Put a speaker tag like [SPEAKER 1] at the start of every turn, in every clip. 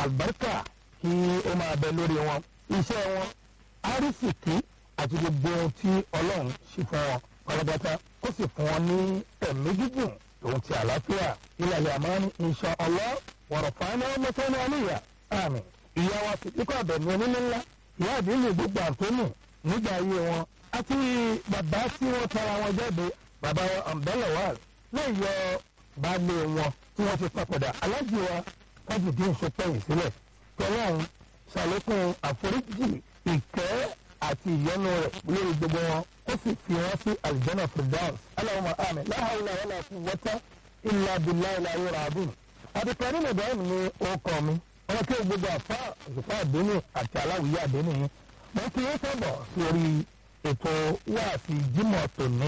[SPEAKER 1] àlùbáríkà kí ó máa bẹ lórí wọn iṣẹ́ wọn àrísìkí àti gbogbo ohun tí ọlọ́run ṣe fún wọn pátápátá kó sì fún wọn ní ẹ̀mí gígùn òun ti àlàáfíà ilẹ̀ àmọ́ ní insha Allah wọ̀rọ̀ fáánà ọmọkùnrin àníyà àmì ìyá wa sì kíkọ́ àbẹ̀mí onílé ńlá ìyá àdínlẹ̀ gbogbo àtọ́nù nígbà ayé wọn àti bàbá tí wọ́n tara wọn jáde bàbá ọ̀nbẹ́lẹ̀wàl lẹ́yìn yọ baálé wọn tí wọ́n ti papòdà alájì wa kájìdín sọpẹ́yìn sílẹ̀ tọ́lọ́run ṣàlékún àforíjì ìkẹ́ àti ìyọ́nú rẹ̀ lórí gbogbo wọn ó sì fi wọ́n sí aljanna firdaus Allahumma àmín la hawla wala quwwata illa billahi al-aliyyil azim àdìpẹ́ nínú ìdáhùn ní orúkọ mi wọn kí gbogbo àfa òṣùpá àdénì àti aláwìyé àdénì yìí wọn kí yín sábọ̀ sórí ètò wáàsí jímọ̀ tòní.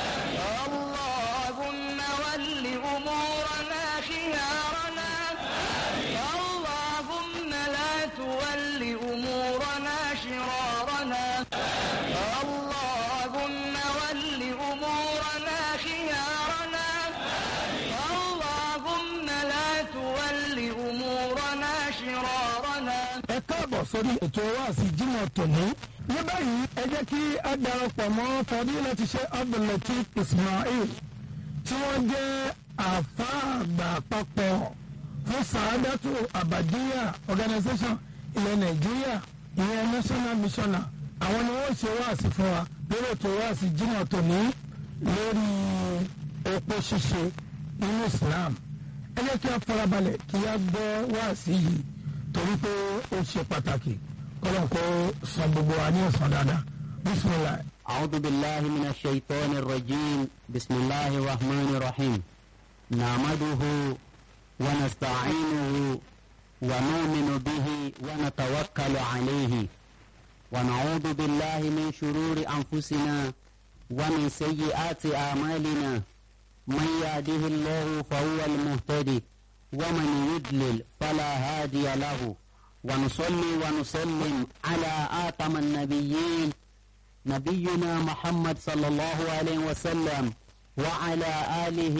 [SPEAKER 2] اللهم ول أمورنا خيارنا اللهم لا تول أمورنا شرارنا اللهم ول أمورنا خيارنا اللهم لا تول أمورنا شرارنا
[SPEAKER 1] ẹ káàbọ̀ sórí ètò wáàsí jímọ̀ tòní. ní báyìí ẹ jẹ́ kí a darapọ̀ mọ́ fadilati Sheikh Abdul-Lateef Ismail tí wọ́n jẹ́ àfáà àgbà àpapọ̀ fún Sàádàtù Àbàdíyà organisation ilẹ̀ Nàìjíríà ìyẹn national missioner àwọn ni wọ́n ṣe wáàsí fún wa lórí ètò wáàsí jímọ̀ tòní lórí epo ṣíṣe nínú Islam ẹ jẹ́ kí a farabalẹ̀ kí a gbọ́ wáàsí yìí torí pé ó ṣe pàtàkì kọ́lọ́n kó san gbogbo wa ní ọ̀sán dáadáa bisimilayi.
[SPEAKER 3] أعوذ بالله من الشيطان الرجيم بسم الله الرحمن الرحيم نعمده ونستعينه ونؤمن به ونتوكل عليه ونعوذ بالله من شرور أنفسنا ومن سيئات أعمالنا من يهده الله فهو المهتدي ومن يضلل فلا هادي له ونصلي ونسلم على آتم النبيين نبينا محمد صلى الله عليه وسلم وعلى آله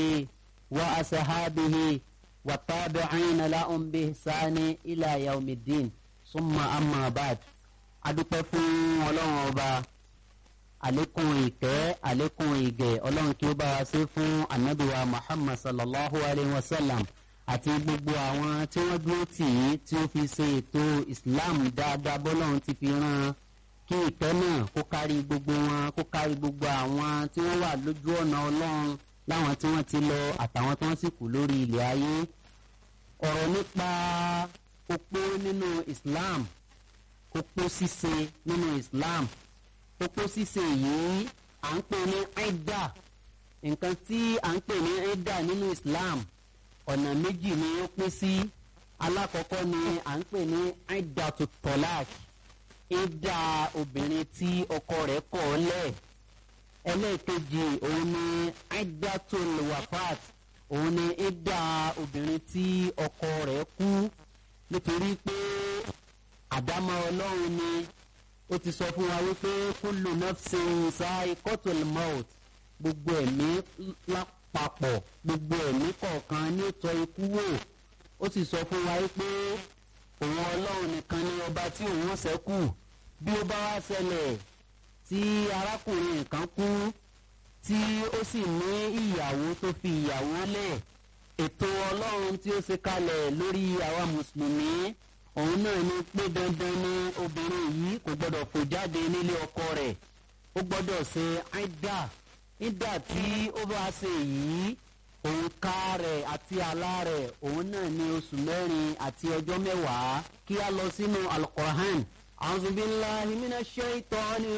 [SPEAKER 3] وأصحابه والتابعين لهم بإحسان إلى يوم الدين ثم أما بعد adúpẹ́ fún ọlọ́run ọba àlékún ìkẹ́ àlékún ìgẹ̀ ọlọ́run kí ó bá wa ṣe fún anabiwa muhammad sallallahu alayhi wa sallam àti gbogbo àwọn tí wọ́n dúró tì í tí ó fi ṣe ètò islam dáadáa bọ́lọ́run ti fi rán an kí ìtẹ́ náà kó kárí gbogbo wọn kó kárí gbogbo àwọn tí wọ́n wà lójú ọ̀nà ọlọ́run láwọn tí wọ́n ti lọ àtàwọn tí wọ́n sì kù lórí ilẹ̀ ayé ọ̀rọ̀ nípa opó nínú islam opó ṣíṣe nínú islam opó ṣíṣe yìí à ń pè ní ẹ̀dà nǹkan tí à ń pè ní ẹ̀dà nínú islam ọ̀nà méjì ni ó pín sí alákọ̀ọ́kọ́ ni à ń pè ní ẹ̀dà tó tọ́láàkì ẹ̀dà obìnrin tí ọkọ rẹ̀ kọ̀ ọ́ lẹ̀ ẹlẹ́ẹ̀kejì òun ni ẹ̀dà tó wàfáàt òun ni ẹ̀dà obìnrin tí ọkọ rẹ̀ kú nítorí pé àdámọ́ ọlọ́run ni ó ti sọ fún wa wípé kullu nafsin sa'iqatul maut gbogbo ẹ̀mí lápapọ̀ gbogbo ẹ̀mí kọ̀ọ̀kan ní ìtọ́ ikú wò ó sì sọ fún wa wípé òun ọlọ́run nìkan ni ọba tí òun ṣẹ́kù bí ó bá wá ṣẹlẹ̀ tí arákùnrin kan kú tí ó sì ní ìyàwó tó fi ìyàwó lẹ̀ ètò ọlọ́run tí ó ṣe kalẹ̀ lórí àwa mùsùlùmí òun náà ni pé dandan ni obìnrin yìí kò gbọdọ̀ fò jáde nílé ọkọ rẹ̀ ó gbọdọ̀ ṣe áìdá nígbà tí ó bá ṣe yìí òǹkà rẹ̀ àti àlá rẹ̀ òun náà ni oṣù mẹ́rin àti ọjọ́ mẹ́wàá kí a lọ sínú alukoran a'udhu billahi minash shaitani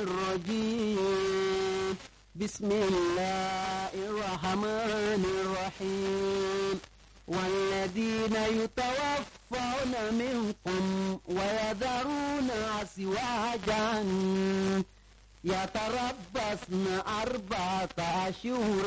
[SPEAKER 3] rrajim bismillahir rahmanir rahim. والذين يتوفون منكم ويذرون أزواجا يتربصن أربعة أشهر